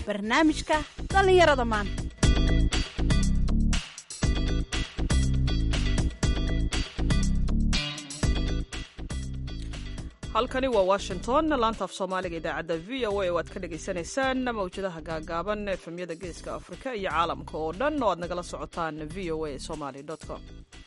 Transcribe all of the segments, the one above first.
barnaamijka dhallinyarada maanta halkani waa washington laanta af soomaaliga idaacadda v o a oo aad ka dhagaysanaysaan mawjadaha gaagaaban efemyada geeska afrika iyo caalamka oo dhan oo aad nagala socotaan v o a somaly com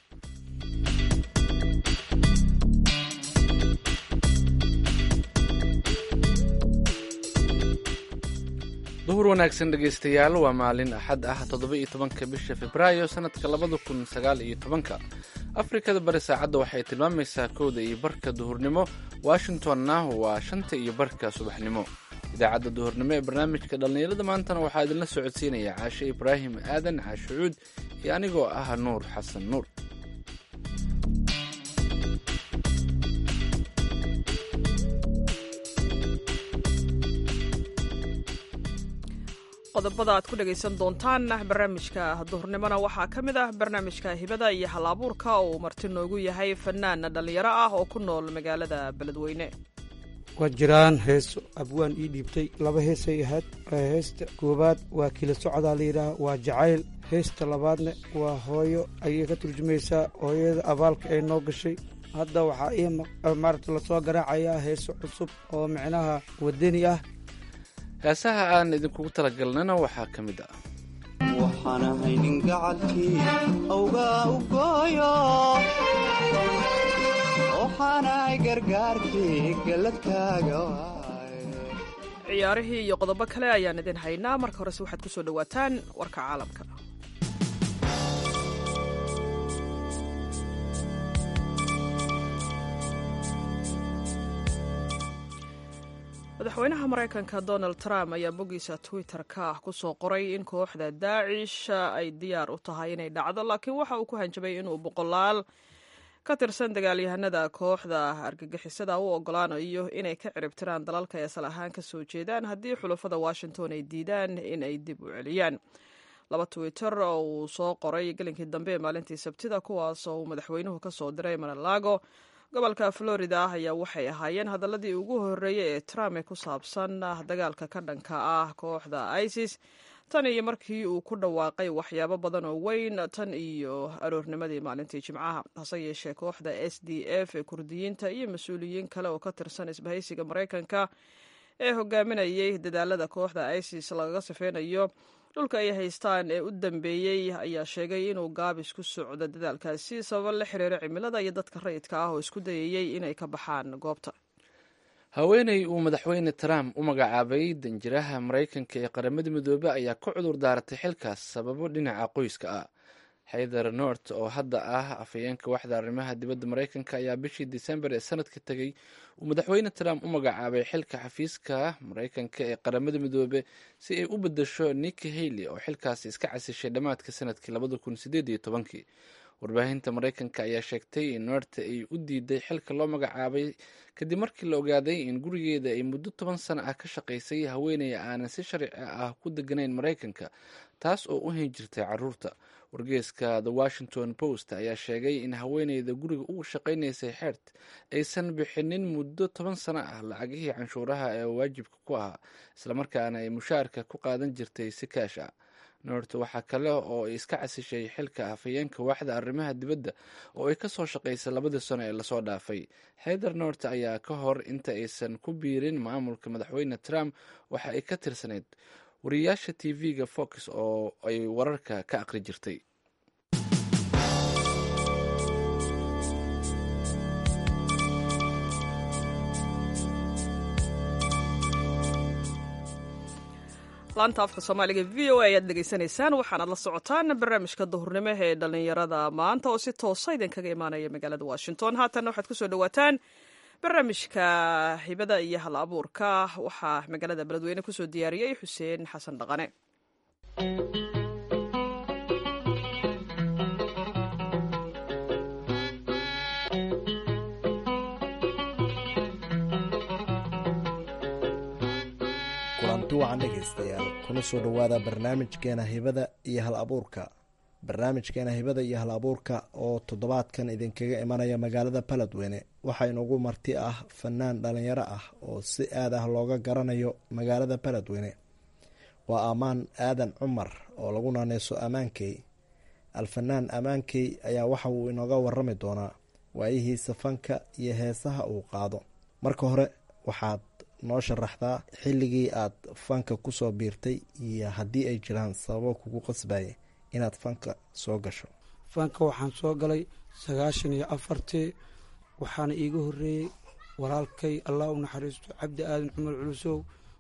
duhur wanaagsan dhegaystayaal waa maalin axad ah toddoba-iyo tobanka bisha februaayo sannadka labada kun sagaal iyo tobanka afrikada bari saacadda waxay tilmaamaysaa kowda iyo barka duhurnimo washingtonna waa shanta iyo barka subaxnimo idaacadda duhurnimo ee barnaamijka dhallinyarada maantana waxaa idinla socodsiinaya caashe ibraahim aadan caashucuud iyo anigoo ah nuur xasan nuur qodobada aad ku dhagaysan doontaan barnaamijka duhurnimona waxaa ka mid ah barnaamijka hibada iyo hal abuurka uu marti noogu yahay fanaan dhallinyaro ah oo ku nool magaalada beledweyne waa jiraan heeso abwaan ii dhiibtay laba heesay ahayd heesta koowaad waa kila socdaa layidhaah waa jacayl heesta labaadna waa hooyo ayay ka turjumaysaa hooyada abaalka ay noo gashay hadda waxaa ii maarata lasoo garaacayaa heeso cusub oo micnaha wadani ah heesaha aan idinkugu talagalnana waxaa ka mid ah waxaan ahay nin gacalkii awgaa u gooyo waxaan ahay gargaarkii galladkaaga ciyaarihii iyo qodobo kale ayaan idin haynaa marka horese waxaad ku soo dhowaataan warka caalamka madaxweynaha maraykanka donald trump ayaa boggiisa twitter-ka ah ku soo qoray in kooxda daacish ay diyaar u tahay inay dhacdo laakiin waxa uu ku hanjabay inuu boqolaal ka tirsan dagaalyahanada kooxda argagixisada u ogolaanayo inay ka ciribtiraan dalalka ay asal ahaan ka soo jeedaan haddii xulafada washington ay diidaan in ay dib u celiyaan laba twitter oo uu soo qoray gelinkii dambe ee maalintii sabtida kuwaas oo uu madaxweynuhu ka soo diray maralago gobolka florida ah ayaa waxay ahaayeen hadaladii ugu horreeyey ee trump ee ku saabsan dagaalka ka dhanka ah kooxda isis tan iyo markii uu ku dhawaaqay waxyaabo badan oo weyn tan iyo aroornimadii maalintii jimcaha hase yeeshee kooxda s d f ee kurdiyiinta iyo mas-uuliyiin kale oo ka tirsan isbahaysiga maraykanka ee hogaaminayay dadaalada kooxda isis lagaga sifeynayo dhulka ay haystaan ee u dambeeyey ayaa sheegay inuu gaabis ku socdo dadaalkaasi sababo la xiriira cimilada iyo dadka rayidka ah oo isku dayayey inay ka baxaan goobta haweeney uu madaxweyne trump u magacaabay danjiraha maraykanka ee qaramada midoobe ayaa ka cudur daaratay xilkaas sababo dhinaca qoyska ah xaydar nort oo hadda ah afhayeenka waxda arrimaha dibadda maraykanka ayaa bishii disembar ee sanadka tegey uu madaxweyne trump u magacaabay xilka xafiiska maraykanka ee qaramada midoobe si ay u bedesho nicki hailey oo xilkaasi iska casishay dhammaadka sanadkii labada kun sideed iyo tobankii warbaahinta maraykanka ayaa sheegtay in noorta ay u diiday xilka loo magacaabay kadib markii la ogaaday in gurigeeda ay muddo toban sano ah ka shaqaysay haweeney aanan si sharci ah ku deganayn maraykanka taas oo u hayn jirtay caruurta wargeeska the washington post ayaa sheegay in haweeneyda guriga ugu shaqaynaysay xeert aysan bixinin muddo toban sano ah lacagihii canshuuraha ee waajibka ku ahaa islamarkaana ay mushaarka ku qaadan jirtay si kaash ah noort waxaa kale oo ay iska casishay xilka afhayeenka waaxda arrimaha dibadda oo ay kasoo shaqaysay labadii sano ee lasoo dhaafay xeydar noort ayaa ka hor inta aysan ku biirin maamulka madaxweyne trump waxa ay ka tirsanayd wariyaasha t v-ga fox oo ay wararka ka aqri jirtay laanta afka soomaaliga v o a ayaad dhegaysanaysaan waxaanaad la socotaan barnaamijka duhurnimo ee dhallinyarada maanta oo si toosa idinkaga imaanaya magaalada washington haatanna waxaad kusoo dhawaataan barnaamijka hibada iyo hal abuurka waxaa magaalada beledweyne kusoo diyaariyey xuseen xasan dhaqane kulanti wacan dhegaystayaal kuna soo dhowaada barnaamijkeena hibada iyo hal abuurka barnaamijkeena hibada iyo hal abuurka oo toddobaadkan idinkaga imanaya magaalada baledweyne waxaa inugu marti ah fanaan dhalinyaro ah oo si aad ah looga garanayo magaalada baledweyne waa amaan aadan cumar oo lagu naaneyso ammaankey alfanaan ammaankey ayaa waxa uu inooga warami doonaa waayihiisa fanka iyo heesaha uu qaado marka hore waxaad noo sharaxdaa xilligii aad fanka kusoo biirtay iyo haddii ay jiraan sababo kugu qasbayay inaad fanka soo gasho fanka waxaan soo galay sagaashan iyo afartii waxaana iiga horeeyey walaalkay allah u naxariisto cabdi aadan cumar culusow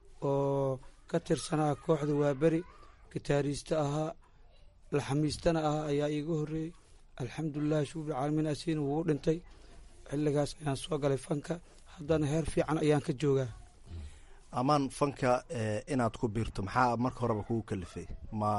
oo ka tirsanaa kooxda waaberi gitaariiste ahaa laxamiistana ahaa ayaa iiga horeeyey alxamdulilahi shuubilcaalamiin asiina wuu dhintay xilligaas ayaan soo galay fanka haddana heer fiican ayaan ka joogaa amaan fanka inaad ku biirto maxaa marka horeba kugu kalifay ma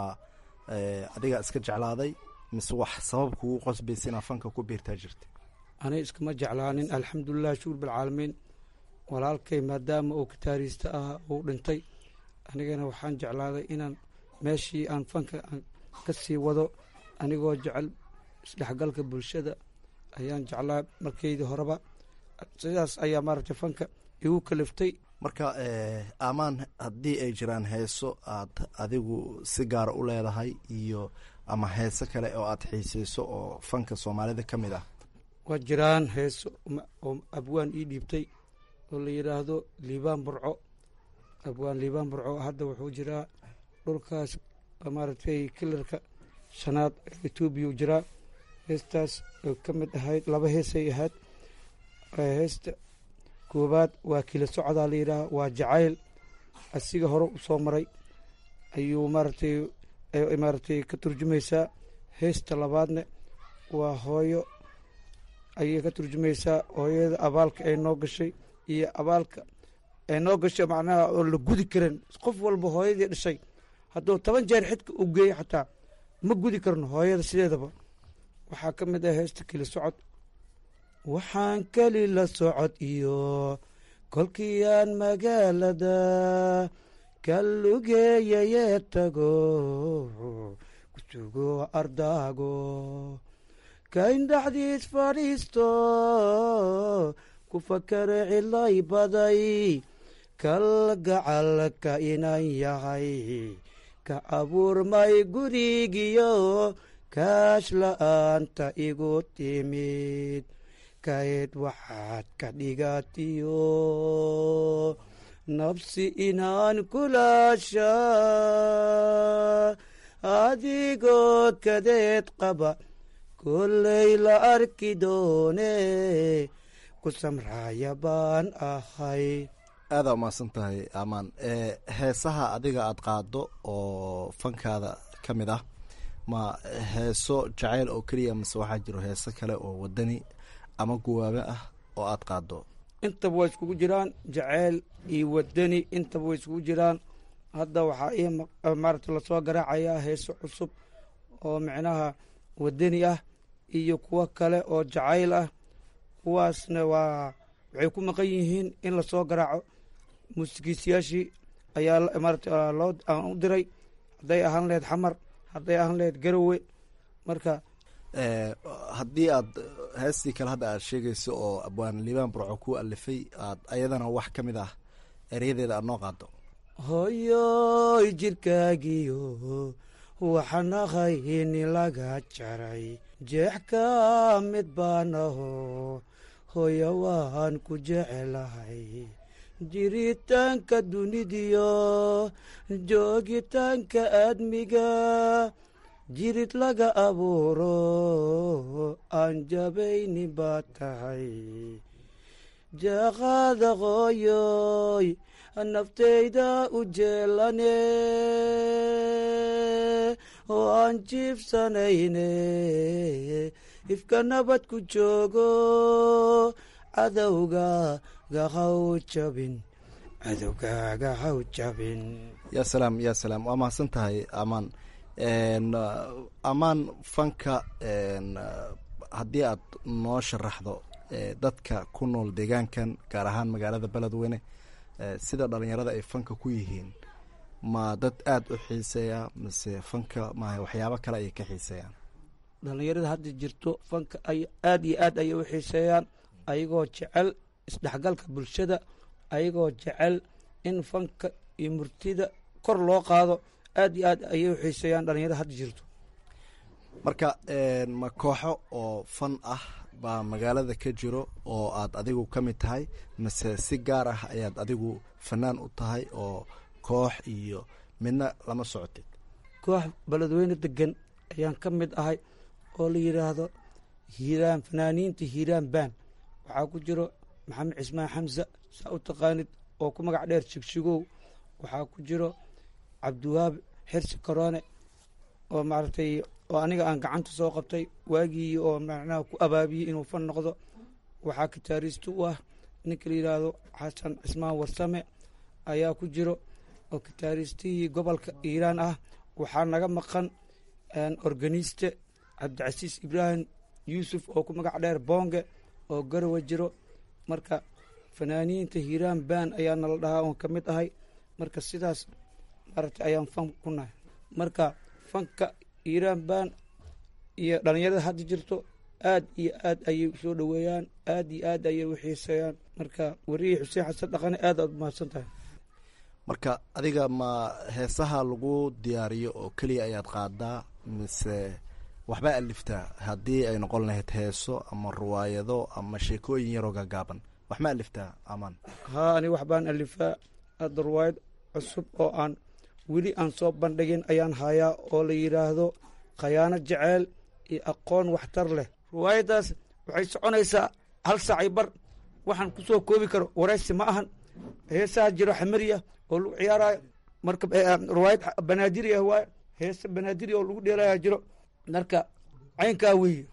adiga iska jeclaaday mise wax sabab kugu qosbaysa inaad fanka ku biirtaa jirta anay iskama jeclaanin alxamdulilah shukur bilcaalamiin walaalkay maadaama uu gitaariiste ahaa uu dhintay anigana waxaan jeclaaday inaan meeshii aan fanka ka sii wado anigoo jecel isdhexgalka bulshada ayaan jeclaa markeydii horeba sidaas ayaa maaragtay fanka igu kaliftay marka amaan haddii ay jiraan heeso aad adigu si gaara u leedahay iyo ama heeso kale oo aad xiiseyso oo fanka soomaalida ka mid ah waa jiraan heeso oo abwaan ii dhiibtay oo la yidhaahdo liibaan burco abwaan liibaan burco hadda wuxuu jiraa dhulkaas maaragtay kilarka shanaad etoobiya u jiraa heestaas oo ka mid ahayd laba heesay ahayd heesta koobaad waa kila socdaa la yidhaaha waa jacayl asiga hore u soo maray ayuu maaragtay maaragtay ka turjumaysaa heesta labaadna waa hooyo ayay ka turjumaysaa hooyada abaalka ay noo gashay iyo abaalka ay noo gashay macnaha oo la gudi karin qof walba hooyadii dhashay hadduu toban jeer xidka u geeyo xataa ma gudi karno hooyada sideedaba waxaa ka mid ah heesta kila socod waxaan keli la socod iyo kolkiiaan magaalada kallugeeyayee tago kusugo ardaago kaindhaxdiis fadhiisto ku fakare cilay baday kalgacalka inan yahay ka abuurmay gurigiyo kaash la-aanta igu timid kayd waxaad ka dhigatiyo nabsi inaan kulaasha adigood kadeed qaba kolley la arki doone ku samraaya baan ahay aadaa umahadsan tahay amaan heesaha adiga aada qaado oo fankaada ka mid ah ma heeso jacayl oo keliya mise waxaa jiro heeso kale oo wadani ama guwaabe ah oo aada qaado intaba way iskugu jiraan jaceyl iyo wadani intaba way iskugu jiraan hadda waxaa ii maaragta lasoo garaacayaa heeso cusub oo micnaha wadani ah iyo kuwo kale oo jacayl ah kuwaasna waa waxay ku maqan yihiin in lasoo garaaco muusikiisayaashii ayaa maarata loo aan u diray hadday ahaan laheyd xamar hadday ahaan laheyd garowe marka haddii aad heestii kale hadda aad sheegayso oo abwaan liibaan burco ku alifay aad ayadana wax ka mid ah eryadeeda aad noo qaado hoyoy jirkaagiyo waxanaqayni laga jaray jeex ka mid baanaho hooyo waan ku jecelahay jiritaanka dunidiyo joogitaanka aadmiga jirid laga abuuro aan jabayni baa tahay jaaqaada qooyoy naftayda u jeelane oo aan jiibsanayne ifka nabad ku joogo cadowga gahaw jabin cadowgaaga haw jabin ya salaam ya salaam waa mahadsan tahay amaan amaan fanka haddii aad noo sharaxdo dadka ku nool deegaankan gaar ahaan magaalada beledweyne sida dhalinyarada ay fanka ku yihiin ma dad aada u xiiseeya mise fanka maaha waxyaabo kale ayay ka xiiseeyaan dhalinyarada hadda jirto fanka ay aada iyo aad ayay u xiiseeyaan ayagoo jecel isdhexgalka bulshada ayagoo jecel in fanka iyo murtida kor loo qaado aad iyo aad ayay u xiiseeyaan dhalinyarada hadda jirto marka ma kooxo oo fan ah baa magaalada ka jiro oo aad adigu ka mid tahay mase si gaar ah ayaad adigu fanaan u tahay oo koox iyo midna lama socotid koox beledweyne degan ayaan ka mid ahay oo la yidhaahdo hiiraan fanaaniinta hiiraan baan waxaa ku jiro maxamed cismaan xamsa saa u taqaanid oo ku magac dheer shigshigow waxaa ku jiro cabdiwaab xirsi karoone oo maaragtay oo aniga aan gacanta soo qabtay waagii oo macnaha ku abaabiyey inuu fan noqdo waxaa kitaariista u ah ninka la yidhaahdo xasan cismaan warsame ayaa ku jiro oo kitaaristihii gobolka iiraan ah waxaa naga maqan organiste cabdicasiis ibraahim yuusuf oo ku magac dheer boonge oo garowa jiro marka fanaaniinta hiiraan baan ayaa nala dhahaa oon ka mid ahay marka sidaas maaragtay ayaan fan ku nahay marka fanka hiiraan baan iyo dhalinyarada hadda jirto aad iyo aad ayay usoo dhoweeyaan aad iyo aad ayay u xiiseeyaan marka wariyii xuseen xasan dhaqane aad aad umahadsan tahay marka adiga ma heesaha lagu diyaariyo oo keliya ayaad qaadaa mise waxbaa aliftaa haddii ay noqon lahayd heeso ama ruwaayado ama sheekooyin yaroo gaagaaban wax ma aliftaa amaan haa ani wax baan alifaa hadda ruwaayad cusub oo aan weli aan soo bandhigin ayaan hayaa oo la yidhaahdo khayaano jeceel iyo aqoon waxtar leh ruwaayaddaas waxay soconaysaa hal saacay bar waxaan ku soo koobi karo waraysi ma ahan heesaha jiro xamariya oo lagu ciyaarayo marka ruwaayad banaadiri ah waaye heese banaadiri oo lagu dheelaya jiro marka caynkaa weeye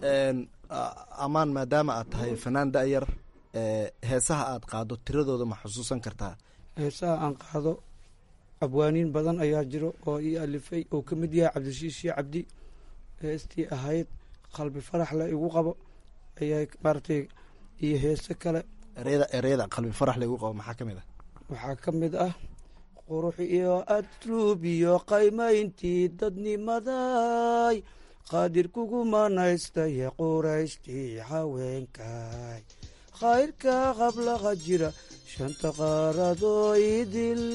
amaan maadaama aad tahay fanaan da'yar heesaha aad qaado tiradooda ma xusuusan kartaa heesaha aan qaado abwaaniin badan ayaa jiro oo ii alifay oo ka mid yahay cabdishiishii cabdi heestii ahayd qalbi farax le igu qabo ayaa maaragtay iyo heese kale ereyada ereyada qalbi farax le igu qabo maxaa ka mid ah waxaa ka mid ah qurux iyo adruub iyo qaymayntii dadnimaday qaadir kugu manaystaye quraystii haweenkay khayrka qablaqa jira shanta qaaradoo idil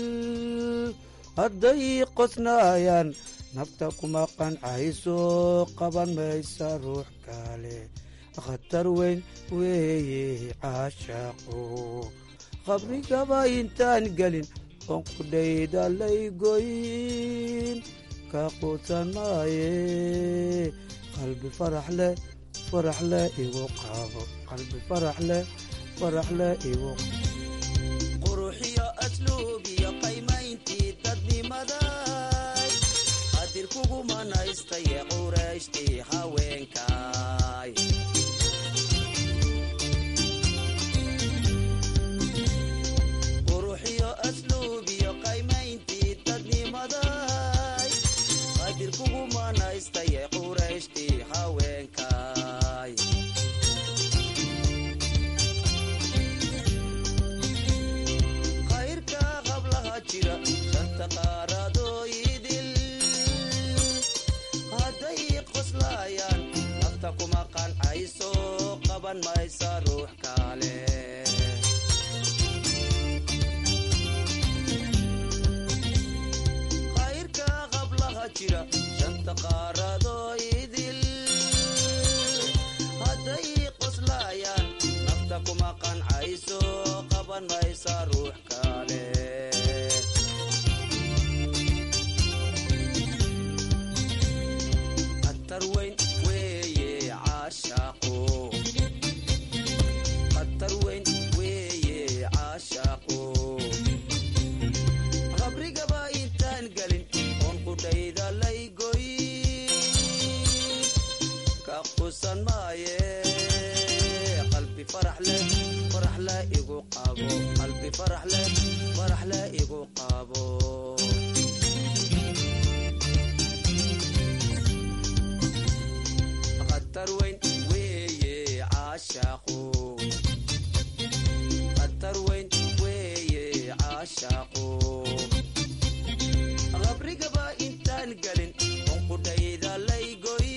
hadday qosnaayaan nafta kuma qancayso qaban maysa ruux kale khatar weyn weeye caashaqo qabrigaba intaan gelin oon qudhayda laygoyn ka quusan maaye qalbi farax leh farax leh igu qaabo qalbi farax leh farax leh igu quruxiyo asluubiyo qaymayntii dadnimaday qadir kugu manaystaye qurayshtii haweenkay quruxiyo asluubiyo qaymayntii dadnimaday qadir kugu manaystaye qurayshtii haweenkay khayrka qablaha jira shanta qaaradoo idil hadday qoslaayaan nafta kuma qancayso qaban maysa ruux kale khayrka qablaha jira shanta qaaradoo idil hadday qoslaayaan nafta kuma qancayso qaban maysa ruux kale khatar weyn weeye caashaqo khatar weyn weeye caashaqo qabrigaba intaan gelin oon qudhayda laygoy ka qusan maaye qalbi farax leh farax leh igu qabo qalbi farax leh farax leh igu qabo khatar weyn weeye caashaqo khatar weyn weeye caashaqo qabrigaba intaan gelin oon qudhayda laygoy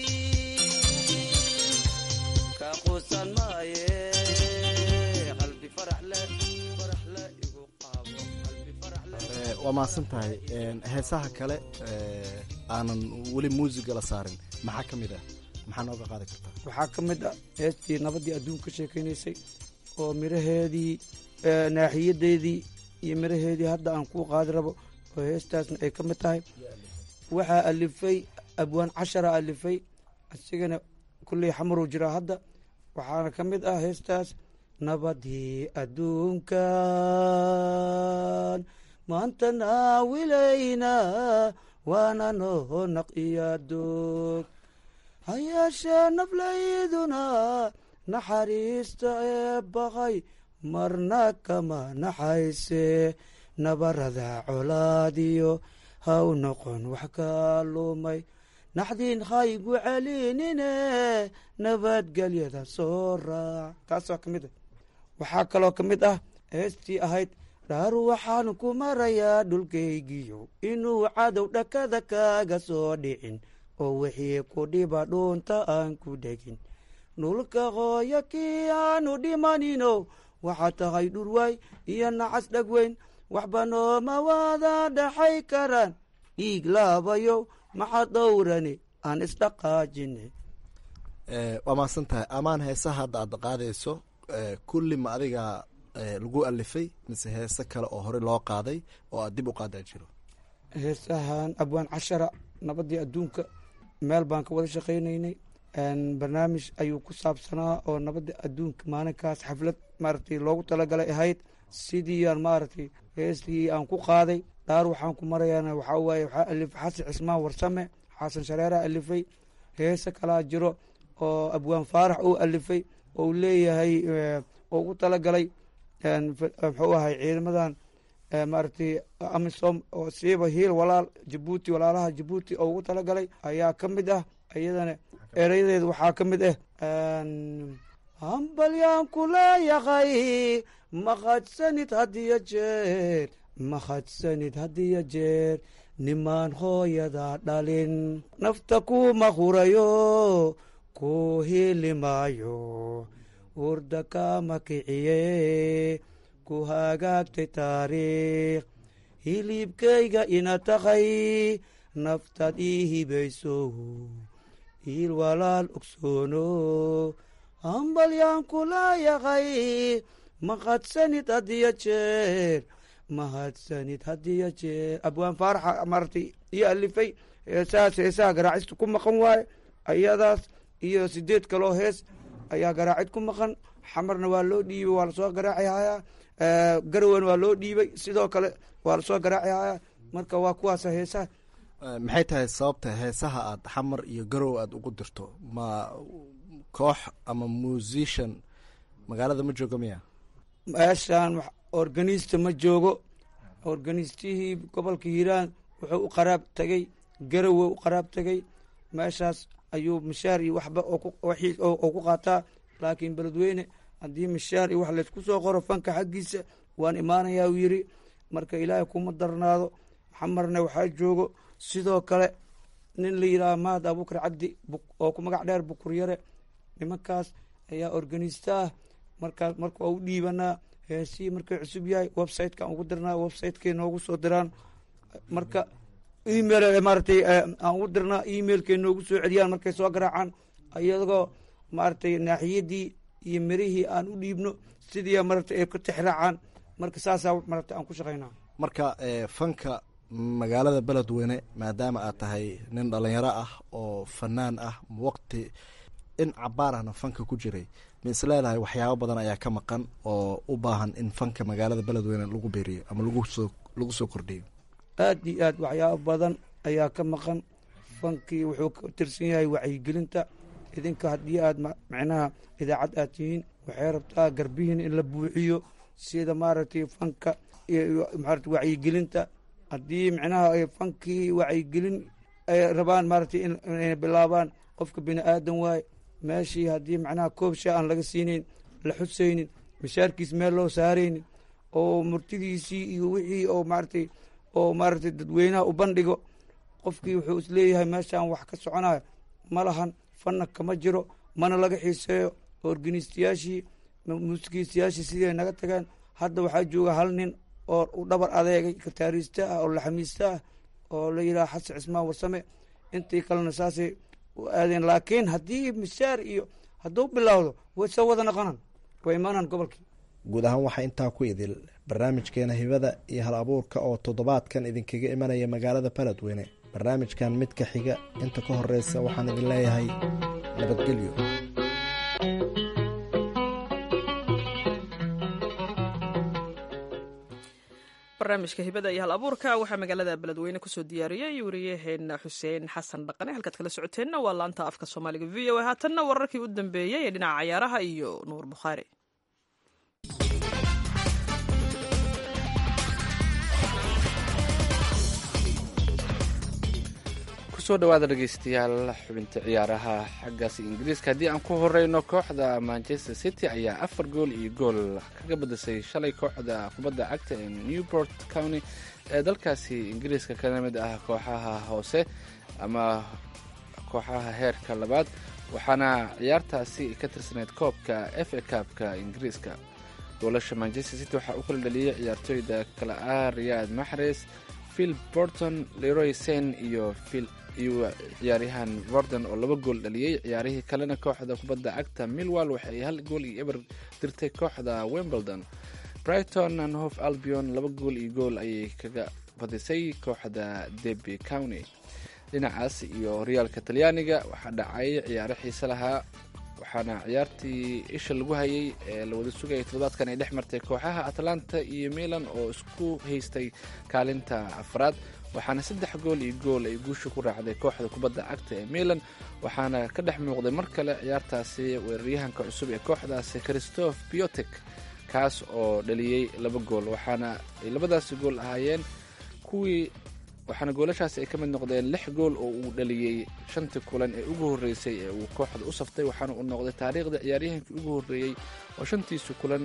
ka qusan maaye qalbi farax leh farax leh igu qabo qalbi farax leh waa mahadsan tahay heesaha kale aanan weli muusiga la saarin maxaa ka mid ah maxaa nooga qaadi kartaa waxaa ka mid ah heestii nabaddii adduunka ka sheekaynaysay oo miraheedii naaxiyadeedii iyo miraheedii hadda aan kuu qaadi rabo oo heestaasna ay ka mid tahay waxaa alifay abwaan cashara alifay isigana kulley xamaruu jiraa hadda waxaana ka mid ah heestaas nabadii adduunkan maanta naawilayna waana noo naqiya doog hayeeshee naflayduna naxariista ee baqay marna kama naxayse nabarada colaadiyo ha u noqon wax ka lumay naxdiin haygu celinine nabadgelyada soo raac taasoo ka mid ah waxaa kaloo ka mid ah heestii ahayd dhaar waxaan ku marayaa dhulkaygiyo inuu cadow dhakada kaaga soo dhicin oo wixii ku dhiba dhuunta aan ku dhegin dhulka hooyo kii aanu dhimanino waxaa tahay dhurwaay iyo nacas dhegweyn waxba nooma waada dhaxay karaan dhiig laabayo maxaa dhowrani aan isdhaqaajine waa mahadsan tahay amaan heesaha hadda aad qaadayso kulli ma adiga lagu alifay mise heese kale oo hore loo qaaday oo aad dib u qaadaa jiro heesahan abwaan cashara nabaddii adduunka meel baan ka wada shaqaynaynay barnaamij ayuu ku saabsanaa oo nabadda adduunka maalinkaas xaflad maaragtay loogu talagalay ahayd sidii aan maaragtay heestii aan ku qaaday dhaar waxaan ku marayaana waxaa waaye waxaa alifay xasan cismaan warsame xasan shareeraa alifay heese kalaa jiro oo abwaan faarax uu alifay oo leeyahay oo ugu talagalay muxuu ahay ciidamadan maaragtay amisom oo siiba hiil walaal jabuuti walaalaha jabuuti oo ugu talagalay ayaa ka mid ah iyadana erayadeeda waxaa ka mid ah hambalyaan ku leeyahay mahadsanid hadiyo jeer mahadsanid hadiyo jeer nimaan hooyada dhalin nafta kuma hurayo ku hilimaayo urda kama kiciye ku hagaagtay taariikh hilibkayga ina tahay naftaad ii hibayso hiil walaal ogsoono hambalyaan ku leeyahay mahadsanid hadiyo jeer mahadsanid hadiyo jeer abwaan faaraxa maaragtay iyo alifay heesahaas heesaha garaacista ku maqan waaye ayadaas iyo sideed kaloo hees ayaa garaacid ku maqan xamarna waa loo dhiibay waa lasoo garaaci hayaa garowen waa loo dhiibay sidoo kale waa lasoo garaaci hayaa marka waa kuwaasa heesaha maxay tahay sababta heesaha aad xamar iyo garow aad ugu dirto ma koox ama musician magaalada ma jooga miya meeshaan organista ma joogo organistihii gobolka hiiraan wuxuu u qaraab tegey garowe u qaraab tegey meeshaas ayuu mishaar iyo waxba oo ku qaataa laakiin beledweyne haddii mishaar iyo wax laysku soo qoro fanka xaggiisa waan imaanayaa uu yidhi marka ilaahay kuma darnaado xamarna waxaa joogo sidoo kale nin la yidhaaha mahad abuukar cabdi oo ku magac dheer bukuryare nimankaas ayaa organista ah markaas marka waa u dhiibanaa heesihii markay cusub yahay websitekaan ugu dirnaa websitekay noogu soo diraan marka email maaratay aan ugu dirnaa emailkay noogu soo celiyaan markay soo garaacaan iyagoo maaragtay naaxiyadii iyo mirihii aan u dhiibno sidii maaragtay ay ka tixraacaan marka saasaa maaragtay aan ku shaqaynaa marka fanka magaalada beledweyne maadaama aad tahay nin dhalinyaro ah oo fanaan ah waqti in cabaarahna fanka ku jiray ma is leedahay waxyaabo badan ayaa ka maqan oo u baahan in fanka magaalada beledweyne lagu beeriyo ama lagusoo lagu soo kordhiyo aad iyo aad waxyaabo badan ayaa ka maqan fankii wuxuu ka tirsan yahay wacyigelinta idinka haddii aad macnaha idaacad aad tihiin waxay rabtaa garbihiin in la buuxiyo sida maaragtay fanka iyo maarata wacyigelinta haddii macnaha fankii wacyigelin ay rabaan maaragtay inay bilaabaan qofka bini aadan waaye meeshii haddii macnaha koob shaa aan laga siinayn la xusaynin mishaarkiis meel loo saaraynin oo murtidiisii iyo wixii oo maaragtay oo maaragtay dadweynaha u bandhigo qofkii wuxuu isleeyahay meeshaan wax ka soconayo ma lahan fanna kama jiro mana laga xiiseeyo organistayaashii muusikiistayaashii sidii ay naga tageen hadda waxaa jooga hal nin oo u dhabar adeegay kataariista ah oo laxamiista ah oo la yidhaha xasan cismaan warsame intii kalena saasay u aadeen laakiin haddii misaar iyo hadduu bilowdo way soo wada noqonaan way imaanaan gobolkii guud ahaan waxaa intaa ku idil barnaamijkeena hibada iyo hal abuurka oo toddobaadkan idinkaga imanaya magaalada baledweyne barnaamijkan midka xiga inta ka horeysa waxaan idin leeyahay nabadgelyo barnaamijka hibada iyo hal abuurka waxaa magaalada beledweyne kusoo diyaariyey wariyaheena xuseen xasan dhaqane halkaad kala socoteenna waa laanta afka soomaaliga v o a haatanna wararkii u dambeeyey ee dhinaca cayaaraha iyo nuur bukhaari kusoo dhawaada dhegeystayaal xubinta ciyaaraha xaggaasi ingiriiska haddii aan ku horeyno kooxda manchester city ayaa afar gool iyo gool kaga badisay shalay kooxda kubadda cagta ee newport county ee dalkaasi ingiriiska kana mid ah kooxaha hoose ama kooxaha heerka labaad waxaana ciyaartaasi ka tirsaneyd koobka f a kaabka ingiriiska goolasha manchester city waxaa u kala dhaliyey ciyaartooyda kale ah riyad maxres phil borton leroy sen iyo phil iyo ciyaaryahan vorden oo laba gool dhaliyey ciyaarihii kalena kooxda kubadda cagta millwall waxay hal gool iyo eber dirtay kooxda wimbledon brighton and hof albion laba gool iyo gool ayay kaga badisay kooxda deby county dhinacaas iyo horyaalka talyaaniga waxaa dhacay ciyaaro xiise lahaa waxaana ciyaartii isha lagu hayay ee la wada sugayay toddobaadkan ay dhex martay kooxaha atlanta iyo milan oo isku haystay kaalinta afraad waxaana saddex gool iyo gool ay guusha ku raacday kooxda kubadda cagta ee milan waxaana ka dhex muuqday mar kale ciyaartaasi weeraryahanka cusub ee kooxdaasi christoph biotek kaas oo dhaliyey laba gool waxaana ay labadaasi gool ahaayeen kuwii waxaana goolashaasi ay ka mid noqdeen lix gool oo uu dhaliyey shantii kulan ee ugu horreysay ee uu kooxda u saftay waxaana uu noqday taariikhda ciyaaryahankii ugu horreeyey oo shantiisi kulan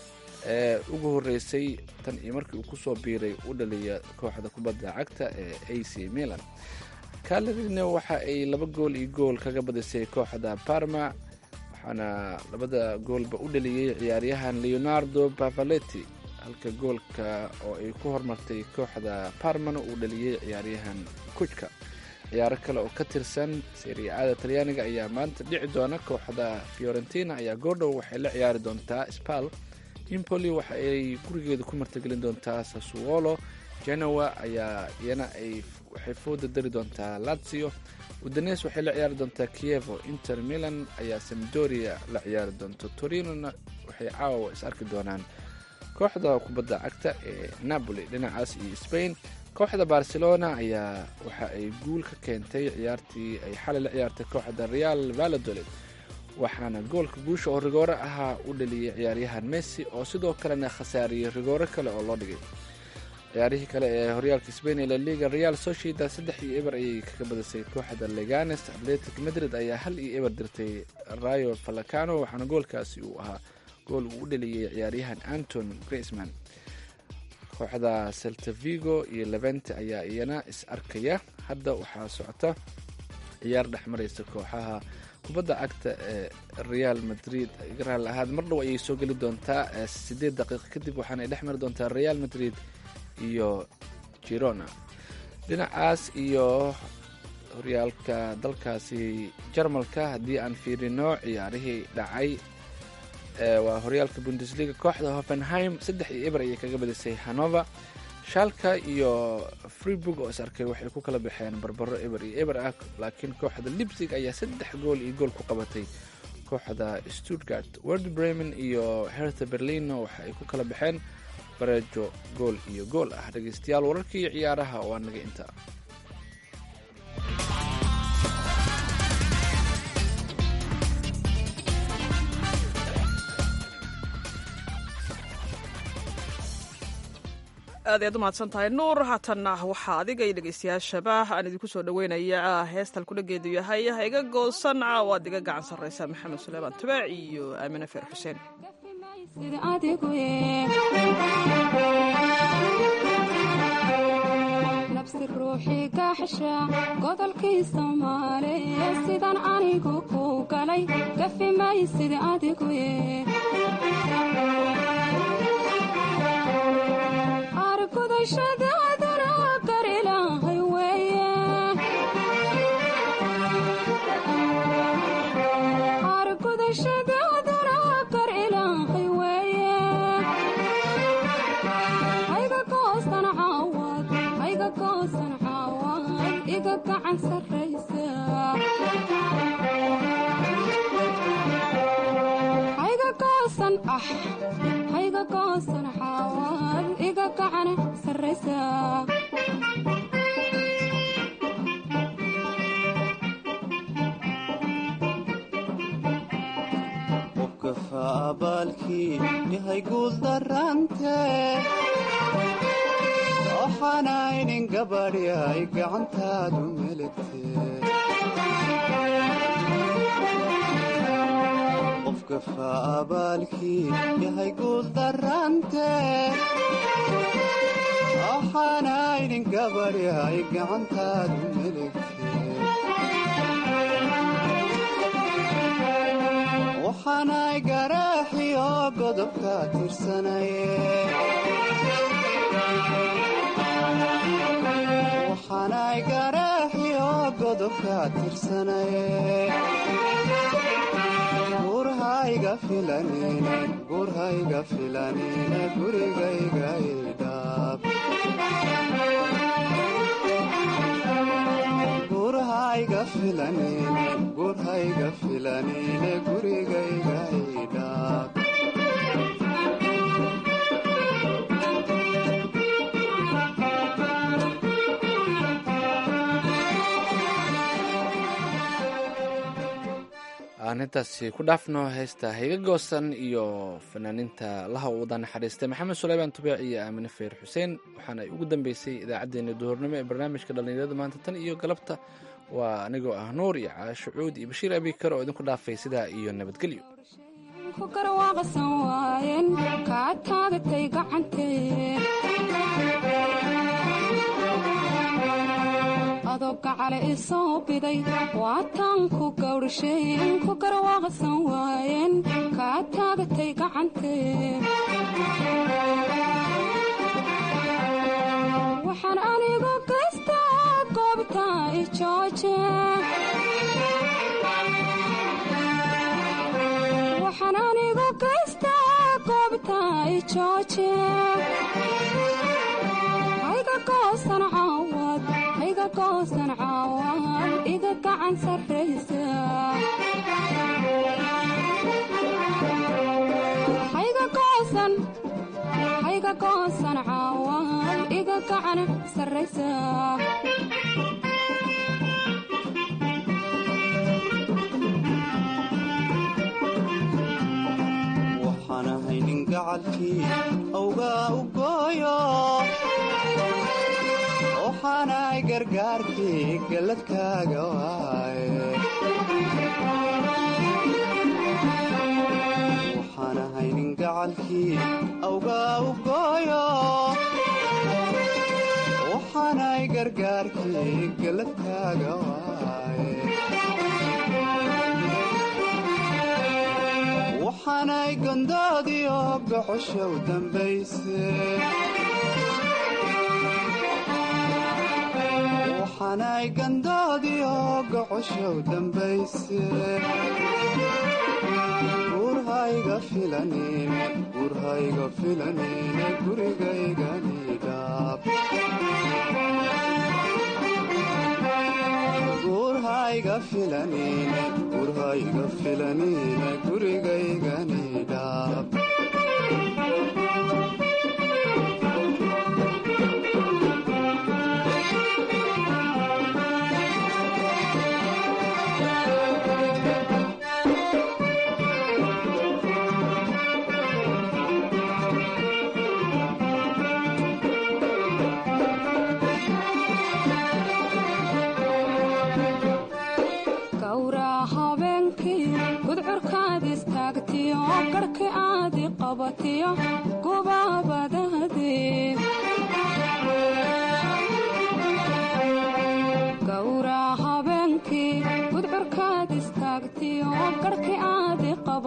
ee ugu horreysay tan iyo markii uu kusoo biiray u dhaliya kooxda kubadda cagta ee a c milan kalerina waxa ay laba gool iyo gool kaga badisay kooxda parma waxaana labada goolba u dhaliyey ciyaaryahan leonardo bavaletti halka goolka oo ay ku hormartay kooxda parmana uu dhaliyey ciyaaryahan kujka ciyaaro kale oo ka tirsan seriacada talyaaniga ayaa maanta dhici doona kooxda fiorentina ayaa goordhow waxay la ciyaari doontaa spal impoli waxa ay gurigeeda ku martagelin doontaa sasuolo genoa ayaa iyana ay waxay fooda dari doontaa lazio udanes waxay la ciyaari doontaa kievo inter milan ayaa samdoria la ciyaari doonta torinona waxay caawa is arki doonaan kooxda kubadda cagta ee napoli dhinacaas iyo spain kooxda barcelona ayaa waxa ay guul ka keentay ciyaartii ay xalay la ciyaartay kooxda real valadolid waxaana goolka guusha oo rigoore ahaa u dhaliyey ciyaaryahan messi oo sidoo kalena khasaariyey rigoore kale oo loo dhigay ciyaarihii kale ee horyaalka spain ee laliga real sociedad saddex iyo eber ayay kaga badisay kooxda leganes atletic madrid ayaa hal iyo eber dirtay rayo falacano waxaana goolkaasi uu ahaa gool uu u dhaliyey ciyaaryahan anton graceman kooxda seltavigo iyo levente ayaa iyana is arkaya hadda waxaa socota ciyaar dhex maraysa kooxaha kubadda cagta ee real madrid raal ahaad mar dhow ayay soo geli doontaa siddeed daqiiqo kadib waxaana ay dhex mari doontaa real madrid iyo girona dhinacaas iyo horyaalka dalkaasi jarmalka haddii aan fiirino ciyaarihii dhacay waa horyaalka bundesliga kooxda hoffenheim saddex iyo eber ayay kaga badisay hanover shaalka iyo freeburg oo is arkay waxay ku kala baxeen barbaro eber iyo eber ah laakiin kooxda libsig ayaa saddex gool iyo gool ku qabatay kooxda stuttgart word bremen iyo hertha berlino waxa ay ku kala baxeen bareejo gool iyo gool ah dhegeystayaal wararkii ciyaaraha waa naga intaa aad ayaad u mahadsan tahay nuur haatanna waxaa adiga iyo dhegeystayaashaba aan idinku soo dhaweynaya heestal kudhageedu yahay ha iga goosan waad iga gacan sarreysa maxamed suleymaan tubaac iyo aamine feer xuseen nabsi ruuxii gaaxsha godolkii soomaaliye sidan anigu ku galay gafi maysid adigu argudashadaaduna gar ilaahay weeye argudashadaaduna gar ilaahay weeye hayga goosan caawad hayga goosan caawad iga gacan sarraysa hayga goosan ah hayga goosan caawad iga gacan sarraysa qofka faabaalkii yahay guul darante waxaanaynin gabadhi ay gacantaadu meligte qofka faabaalkii yahay guul darante waxaanaynin gabadhi ay gacantaadu meligte waxaanay garaaxiyo godobka tirsanaye waxaanay garaaxiyo godobka tirsanaye gurhayga filanine gurhayga filanine gurigayga idhaab gurhayga filanine gurhayga filanine gurigayga idhaab aan intaasi ku dhaafno heesta hayga goosan iyo fanaaniinta laha u wada naxariistay maxamed suleymaan tubeec iyo aamine feer xuseen waxaana ay ugu dambeysay idaacaddeenna duhurnimo ee barnaamijka dhallinyarada maanta tan iyo galabta waa anigoo ah nuur iyo caasho cuud iyo bashiir abikar oo idinku dhaafay sidaa iyo nabadgelyo ku garwaaqsan waayeen kaa taagatay gacantee adoo gacale isoo biday waataan ku gawdhasheen ku garwaaqsan waayeen kaa taagatay gacantee waxaan anigu gaystaa goobta i jooje waxaan anigu gaystaa goobta i jooje hayga goosan caawad hayga goosan caawad iga gacan sarraysa hayga goosan hayga goosan caawad iga gacan sarraysa waxaan ahay nin gacalkii awgaa u gooyo waxaanahay gargaarkii galladkaaga waaye waxaan ahay nin gacalkii awgaa u gooyo waxaanahay gargaarkii galladkaaga waaye waxaanay gondoodiyo gocosha u dambayse waxaanay gandoodiyo gocosha u dambayse gurhayga filanine gurhayga filanine gurigayganidhaab gurhayga filanine gurhayga filanine gurigayganidhaab gawraa habeenkii gudcurkaad istaagtiyo garhki aadi qabatiyo gubaabadaadee gawraa habeenkii gudcurkaad istaagtiyo garhki